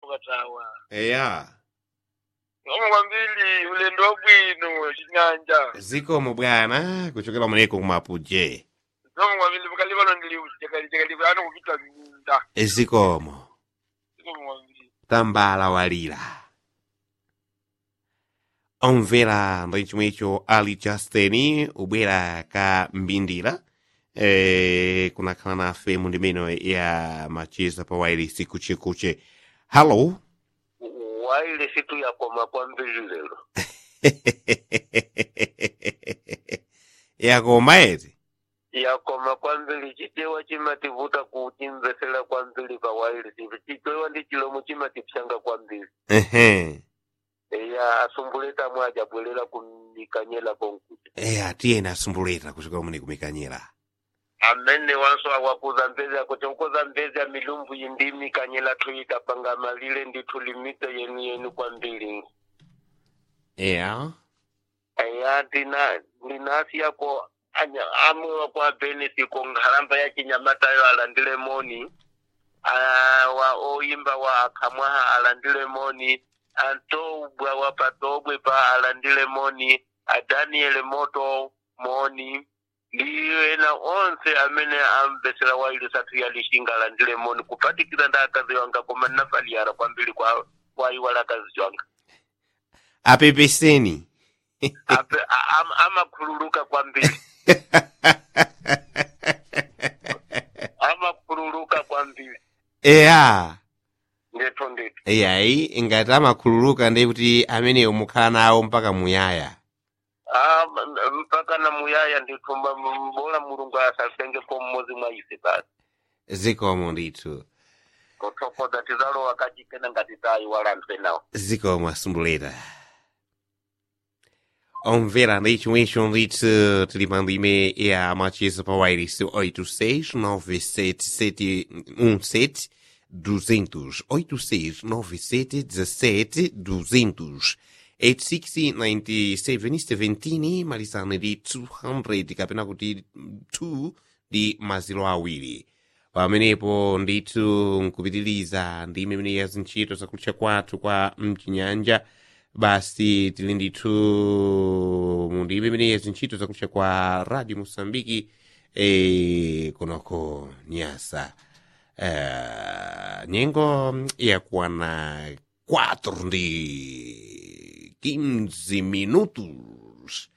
mukatawa eya omwe kwambiri ulendo wabwino chinyanja zikomo bwana kuchokera muneko kumapuje omwe kwambiri mukali pano ndili chakali chakali ano kupita mminda zikomo omwe kwambiri tambala walira omvera ndi chomwecho ali justini ubwera ka mbindira eh, kunakhala nafe mu ndimeno ya macheza pa wailisi kuchekuche hallo waile situ yakoma kwambiri lero yakoma eti yakoma kwambiri chitewa chimativuta kuchimvesera kwambiri pa waile sivi chitewa ndi chilomo chimatipsanga kwambiri ehe eya asumbuleta mwaja bwerera kumikanyela konkuti eya tiyena asumbuleta kuchokera mune kumikanyera amene wanso awakuza mbezi akutonkoza mbezi ya milumbu yindimi kanyela tuyikapanga malile ndithu limite yenu yenu kwambiri eya eya ndina ndinasi yako anya- amwe wako abenesi ko nkhalamba ya chinyamatayo alandile moni Ah, wa oyimba wa akhamwaha alandile moni antobwa wa patobwe pa alandile moni adaniele moto moni ndiyo ena onse amene amvesera waili sathu ya lishinga alandile moni kupatikira nda akazi wanga koma nnafaliyara kwambiri kwa kwaiwala akazi wanga apepeseni Ape- a- am- amakhululuka kwambiri amakhululuka kwambiri eya ndithu ndithu eyayi ngati amakhululuka ndi kuti ameneyo mukhala nawo mpaka muyaya Ah, m- mpaka na muyaya ndithu mba- m- bola mulungu asasengepo mmodzi mwa ise basi zikomo ndithu kuthokoza tizalowa kachikena ngati tayiwala mphenawo zikomo asumbuleta omvera ndi chomwecho ndithu tili pa ndime ya macheza pa wailisi 8697717 200 8697717 200 8697 malizane ndi 200 kapena kuti 2 ndi maziro awiri pamenepo ndithu nkupitiliza ndi imene ya zintchito zakutcha kwathu kwa mchinyanja basi tili ndithu mu ndime imene ya zintchito zakutcha kwa radio mosambiki e, kunoko nyasa uh, nyengo yakuwana 4 ndi 15 minutos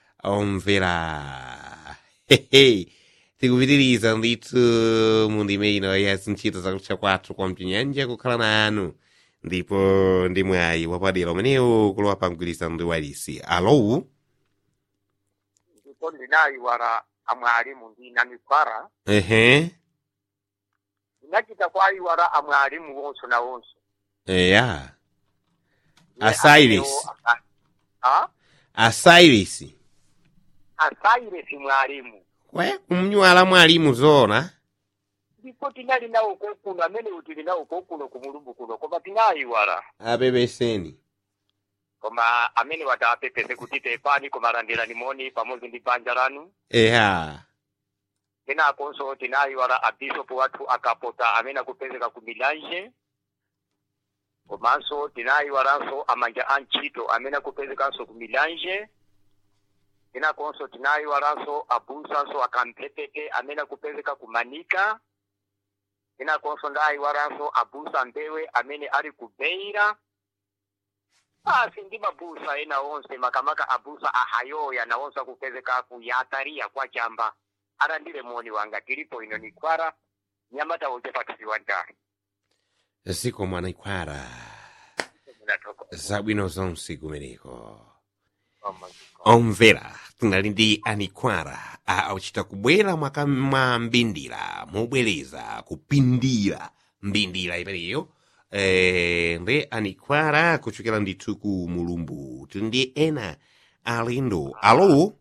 omvera hehe tikupitiriza ndithu mu ndime ino ya zintchito zakutcha kwathu kwa mchinyanja kukhala nanu ndipo ndi mwayi wapadera umenewu kulowa pa mgwirizano ndi walisi alo ndipo ndinayiwala amwalimu ndinamikwara ehe ndinachita kwayiwala amwalimu wonso na wonso eya Asairis. a asairis asairesi mwalimu kwe kumnywala mwalimu zona ndipo tinali nawo kokuno amene tili nawo kokuno ku mulumbu kuno koma tinayiwala apepeseni koma amene watapepese kuti pepani koma landirani moni pamodzi ndi banja lanu eya kenakonso tinayiwala abishopu wathu akapota amene akupezeka ku milanje komanso tinayiwalanso amanja a ntchito amene akupezekanso ku milanje kenakonso tinayiwalanso abusanso akamphetete amene akupezeka ku manika kenakonso ndayiwalanso abusa mbewe amene ali ku beira basi ndi mabusa ena onse makamaka abusa ahayoya nawonso akupezeka ku yatariya kwa chamba alandire moni wanga tilipo ino ni kwara nyamata wote patisiwa ndani ziko mwanaikwara zabwino zonse kumeneko omvera tinali ndi anikwara auchita kubwera mwaka mwa mbindira mobwereza kupindira mbindira imeneyo eh, ndi anikwara kuchokera ndithu ku mulumbu tili ndi ena alendo alo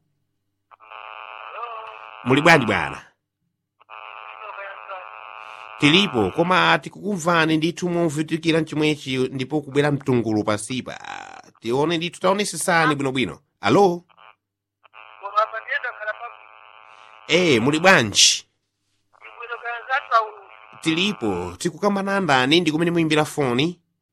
muli bwanji bwana tilipo koma tikukumvani ndithu movutikira mchimwechi ndipo kubwera mtungulu pasipa tione ndithu taonesesani bwinobwino alo e muli bwanji tilipo tikukambana ndani ndi kumene muyimbira foni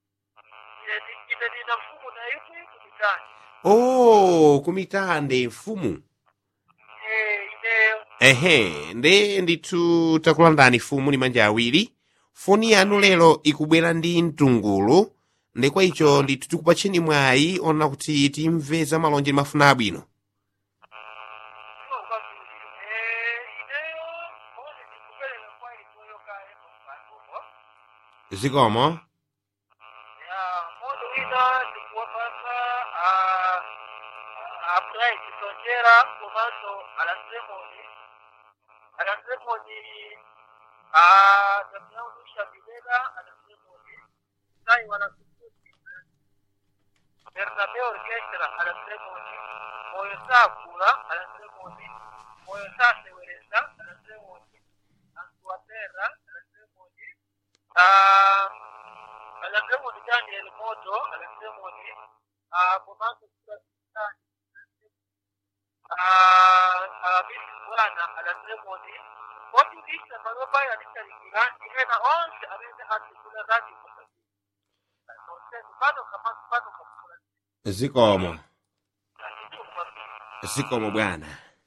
oh kumitande mfumu Eh, ineyo ehe nde ndithu takulandani mfumu ni manja awiri foni yanu lero ikubwera ndi mtungulu nde kwa icho ndithu tikupatcheni mwayi ona kuti timve za malonje mafuna abwino iwo kwambiri Eh, ineyo moni ndikupereka kwa inuyo kale mukatumo zikomo ya moni wina ndikuwapasa apulai chisonjera komanso alasemoni alasemoni tamuyaudusha bilela alasemoni sai wanasukuti Bernabeu Orchestra alasemoni moyo sakula alasemoni moyo sasewereza alasemoni antuatera alasemoni alasemoni Daniel Moto alasemoni komanso kulasitani abisi bwana alasemoni mojulisha maloba yalisalikira ihena onse abeze asikula radi pano kama pano kakula zikomo zikomo bwana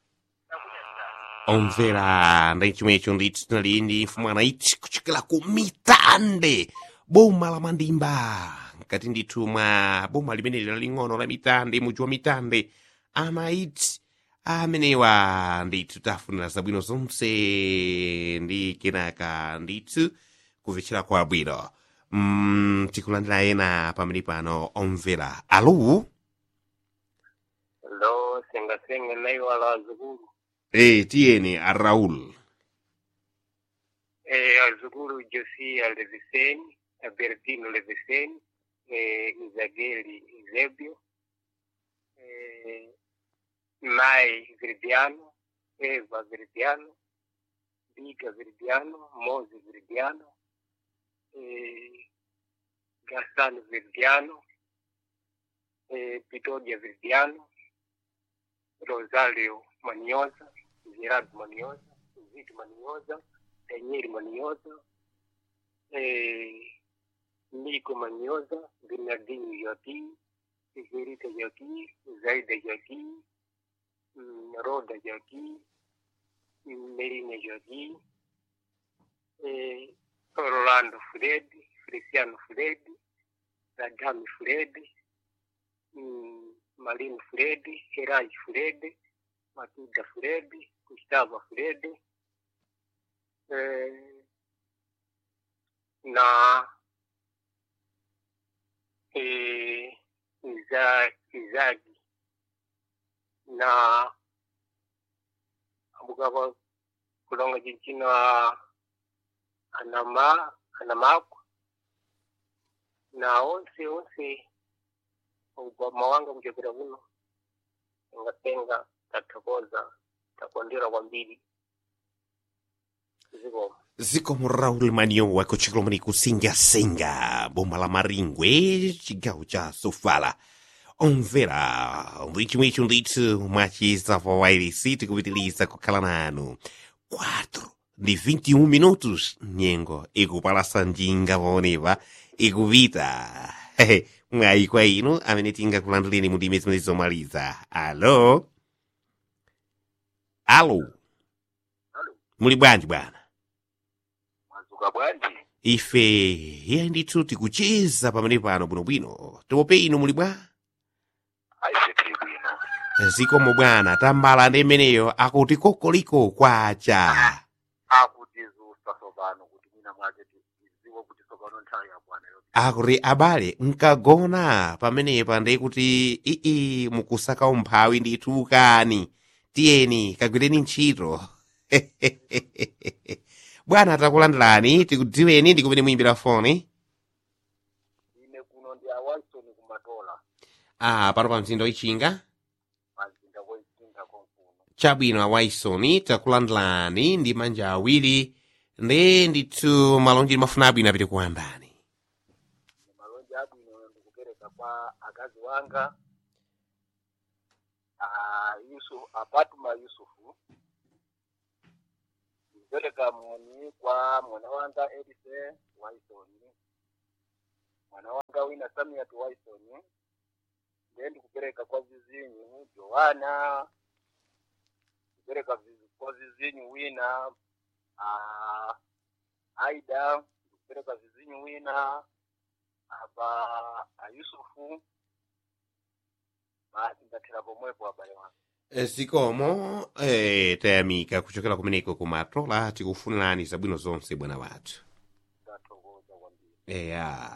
omvera ndi chomwecho ndithu tinali ndi mfumu anaiti kuchokera ku mitande boma la mandimba nkati ndithu mwa boma limeneli laling'ono la mitande muji wa mitande anaiti amenewa ndithu tafunira zabwino zonse ndi kenaka ndithu kumvetsera kwabwino mm, tikulandira ena pamene pano omvera alo lo sengasenga naiwala wazukulu e tiyeni a raul eh, wazukulu josia leviseni albertino leviseni eh, izageli izebio eh, mai viridiano eva viridiano biga viridiano mozi viridiano eh, gasano viridiano eh, pitodia viridiano rosario manioza gerard manioza zito manioza daniel manioza eh, nico manioza bernardino joaquim Verita Joaquim, Zaida Joaquim, mm, Roda Joaquim, mm, Merina Joaquim, eh, Orlando Fred, Feliciano Fred, Radami Fred, mm, Malino Fred, Heraj Fred, Matilda Fred, Gustavo Fred, eh, na eh, Iza- Izagi na abugaba kulonga jinchina anama anamakwa na onse onse ubwa mawanga mjekera buno ngatenga tatakoza takondera kwambiri zikomo zikomo raul maniowa kuchokera mani kusingasinga boma la maringwe chigawo cha sofala omvera ndichimwecho ndithu mwachizava wairisi tikupitiliza kukhala nanu 4 ndi 21 minutos nyengo ikupalasa njinga paonepa ikupita Hehe, mwayi kwa inu amene tingakulanduleni mu ndime zimene zomaliza alo alo muli bwanji bwana mwazuka bwanji ife iye ndithu tikucheza pamene pano bwinobwino tope inu muli bwa aise tili bwino zikomo bwana tambala ndi imeneyo akuti kokoliko kwacha akutizusa sopano kuti mina mwake tiziwe kuti sopano nthawi ya bwana yo akuti abale nkagona pamenepa ndi kuti ii mukusaka umphawi ndithu kani tiyeni kagwireni ntchito bwana takulandirani tikudziweni ndi kumene muyimbira foni ine kuno ndi awaisoni kumatola ah pano pa mzinda wichinga mazinda koisinda konkuno chabwino awaisoni takulandirani ndi manja awiri ndi ndithu malonje mafuna abwino apite kuwandani ni malonje abwino ndikupereka kwa akazi wanga ah, yusuf apatuma yusufu ndipereka moni kwa mwana wanga edise waisoni mwana wanga wina samiat waisoni ndiye ndikupereka kwa vizinyu joana kupereka vizi- kwa vizinyu wina ah, aida ndikupereka vizinyu wina apa ayusufu basi ndathera pomwepo abale wangu Eh, zikomo eh, tayamika kuchokera kumeneko kumatola tikufunirani zabwino zonse bwana wathu ndathokoza kwambiri eya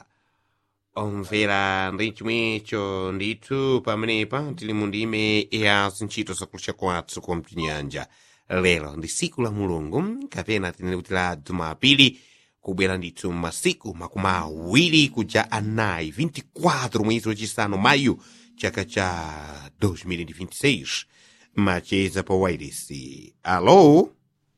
omvera ndi chomwecho ndithu pamenepa tili mu ndime ya zintchito zakulucha kwathu kwa mchinyanja lero ndi siku la mulungu kapena tinene kuti la jumapili kubwera ndithu masiku makumi awiri kuja anayi 24 mwezi wachisanu mayu chaka cha 2026 macheza pa wairisi alo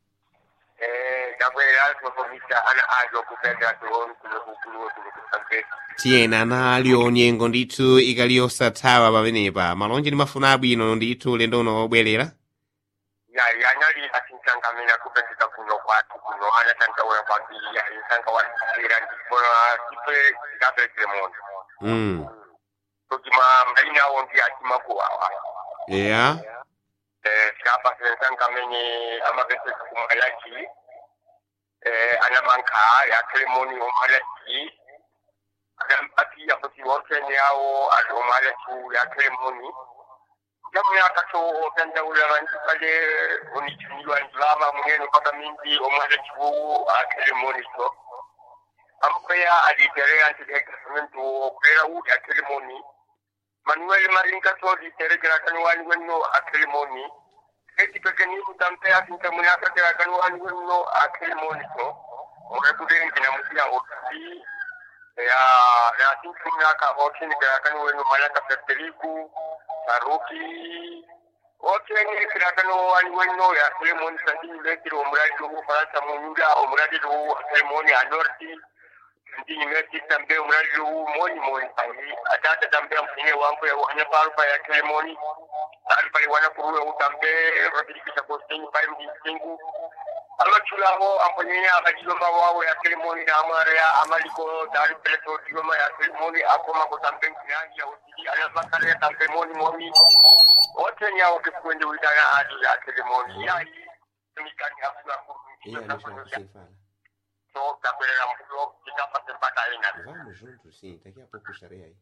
Eh, ndabwera tofomisa ana ajo kupenda tuoni kulokukuluwe kulokusampesa tiyena nalyo nyengo ndithu ikaliyosathawa pamenepa malonje ndi mafuna abwino ndithu lendo uno obwerera ya yanali asinsangamina kupendeka kuno kwatu kuno anatankaula kwambiri yainsanka wasira ndipona ipe ndapelekele moto mm. tokima maina awo ndi akimakuwawa eya eh, sikapa sensankamenye amapeseka kumalaki eh, anamanka yakelemoni omalaki adampatiya kuti wotene yawo ali omalaki yakelemoni jamuyakato otandaula bantu kale onichumilwa ndilama munene mpaka mingi omalaki wowo akelemoni so amukweya aliterea ntidekasementu okulera uli akelemoni manuel maringa sodi teregera kan wani wenno akelemoni eti pekeni utampe asinta muni akatera kan wani wenno akelemoni so murebude kina musia otsi ya ya sintu nyaka otini kera kan wenno malaka feriku saruki oteni kera kan wani wenno ya akelemoni sandi lekiro omuradi wo faransa munyuda omuradi wo akelemoni anorti ndini meti tambe umradi huu moni moni pali atata tambe mfine wangu ya wanya parupa ya kelemoni tari pali wana kuruwe utambe rotirikisha kostenyi pali mdinsingu ama chulaho amponyenya akajiloma wawo ya kelemoni na amare ya amaliko tari peleto diloma ya kelemoni akoma kutambe mkinyangi ya usili anabakare ya tambe moni moni wote nya wakifuende uitana adi ya kelemoni ya hii mikani hafu ya kuru so takwelera mbuyo tikapase mpaka ina vamos juntos sim daqui a pouco estarei aí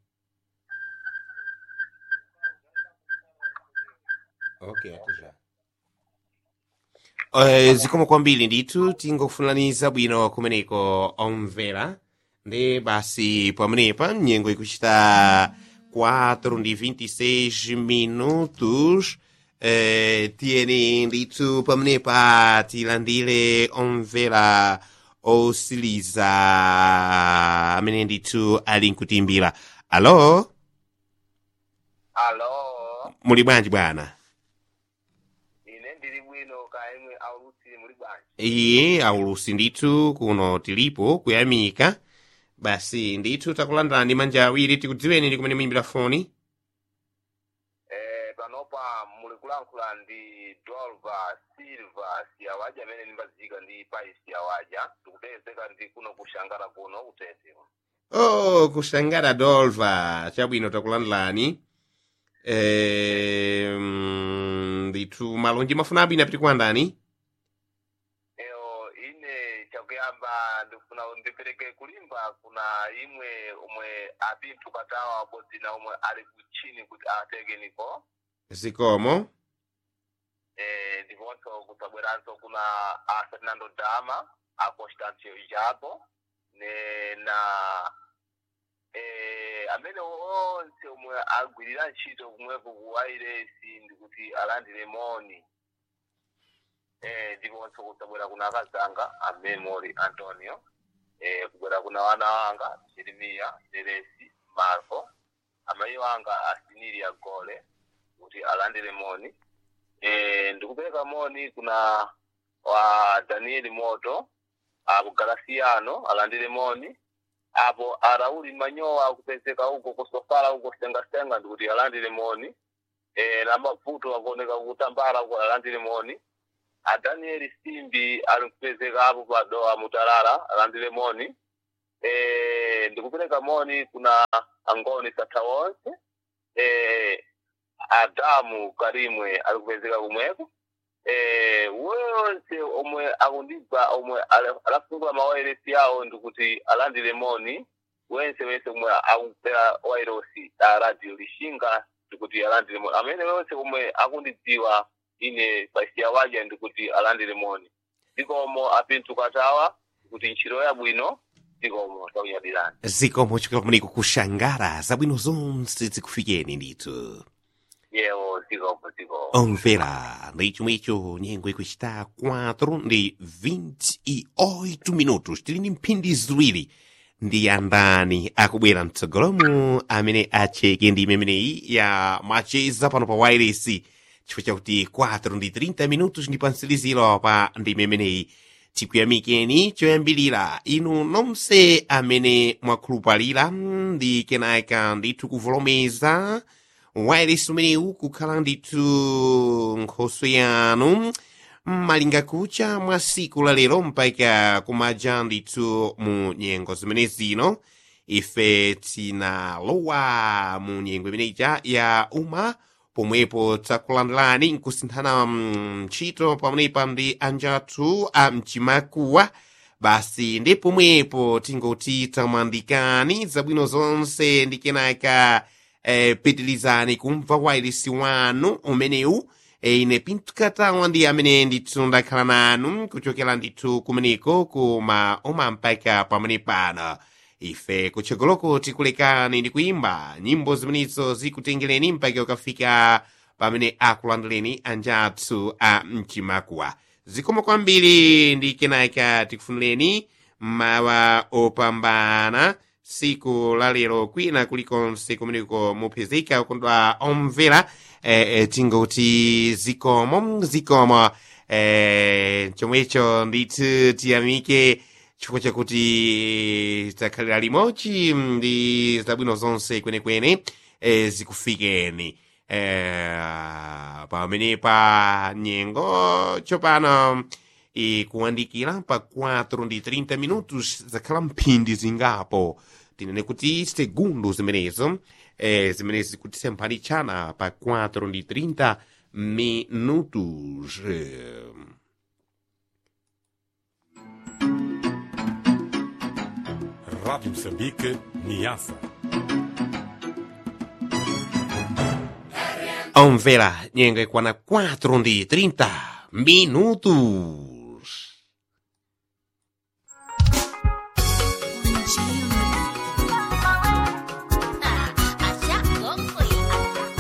ok até já Eh, zikomo kwambiri ndithu tingofunaniza bwino kumeneko omvera ndi basi pamenepa nyengo ikuchita 4 ndi 26 minutos eh, tiyeni ndithu pamenepa tilandire omvera osiliza amene ndithu ali nkutimbira alo alo muli bwanji bwana ine ndili bwino kaimwe aulusi muli bwanji iye aulusi ndithu kuno tilipo kuyamika basi ndithu takulandirani manja awiri tikudziweni ndi kumene muyimbira foni eh panopa muli kulankhula ndi dolva silva siyawaja amene ndimbazika ndi pai siyawaja tikupezeka ndi kuno kushangala kuno kutete oh kushangala dolva chabwino takulandirani eh, mm, ndithu malonji mafuna abwino apiti kuandani eo ine chakuyamba ndifuna ndipereke kulimba kuna imwe umwe apinthu katawa abodzi na umwe ali kuchini kuti atekeniko zikomo eh, ndiponso kusabweranso kuna a fernando dama a constancio ijapo ne na eh, amene onse omwe agwirira ntchito kumwepo ku wairesi ndikuti alandire moni eh, ndiponso kusabwera kuna akazanga a memory antonio eh, kubwera kuna wana wanga jeremiya deresi marco amayi wanga asinilia gole kuti alandire moni eh, ndikupereka moni kuna wa danieli moto apo galasiano alandire moni apo arauli manyowa akupezeka huko kusofala huko sengasenga ndikuti alandire moni e, na mavuto akuoneka kutambala huko alandire moni a danieli simbi ali kupezeka apo padoa mutalala alandire moni e, ndikupereka moni kuna angoni satha wonse eh, adamu karimwe ali kupezeka kumweko eh, wonse omwe akundibva omwe ala- alafungula mawairesi yawo ndikuti alandire moni wense wense omwe akumvera wairosi a radio lishinga ndikuti alandire moni amene wense omwe akundidziwa ine pasiya waja ndikuti alandire moni zikomo apinthu katawa ndikuti ntchito yabwino zikomo takunyadirani zikomo chokera kumeneko kushangara zabwino zonse zikufikeni ndithu yewo zikomo zikomo omvera ndi chomwecho nyengo ikuchita 4 ndi 28 minutos tili ndi mphindi ziwiri ndi andani akubwera mtsogolomu amene acheke ndi imeneyi ya macheza pano pa wireless chifukwa chakuti 4 ndi 30 minutos ndi pansiliziro pa ndi imeneyi tikuyamikeni choyambilira inu nonse amene mwakhulupalira ndi kenaka ndithu kuvolomeza wireless umenewu kukhala ndithu nkhoswe yanu malinga kucha mwa siku la lero mpaka kumaja ndithu mu nyengo zimene zino ife tinalowa mu nyengo imeneja ya uma pomwepo takulandirani nkusinthana mm, ntchito pamenepa ndi anjathu a mchimakuwa basi ndi pomwepo tingoti tamwandikani zabwino zonse ndi kenaka eh, pitilizani kumva wairisi wanu umenewu eh, ine pintukatawa ndi amene ndithu ndakhala nanu kuchokera ndithu kumeneko kuma uma mpaka pamene pano ife kutsogoloko tikulekani ndi kuimba nyimbo zimenezo zikutengereni mpaka ukafika pamene akulandireni anjathu a mchimakuwa zikomo kwambiri ndi kenaka tikufunireni mawa opambana siku la lero kwina kulikonse kumeneko mupezeka ukondwa omvera eh, eh, tingoti zikomo zikomo eh, chomwecho ndithu tiyamike chifukwa chakuti takhalira limodzi ndi zabwino zonse kwenekwene eh, zikufikeni eh, pamene pa nyengo tsopano ikuwandikira pa 4 ndi 30 minutos zakhala mphindi zingapo tinene kuti segundo zimenezo eh, zimene zikutisempha chana pa 4 ndi 30 minutos eh. Rádio Moçambique, Niassa. omvera nyengo ikwana 4 ndi 30 minutos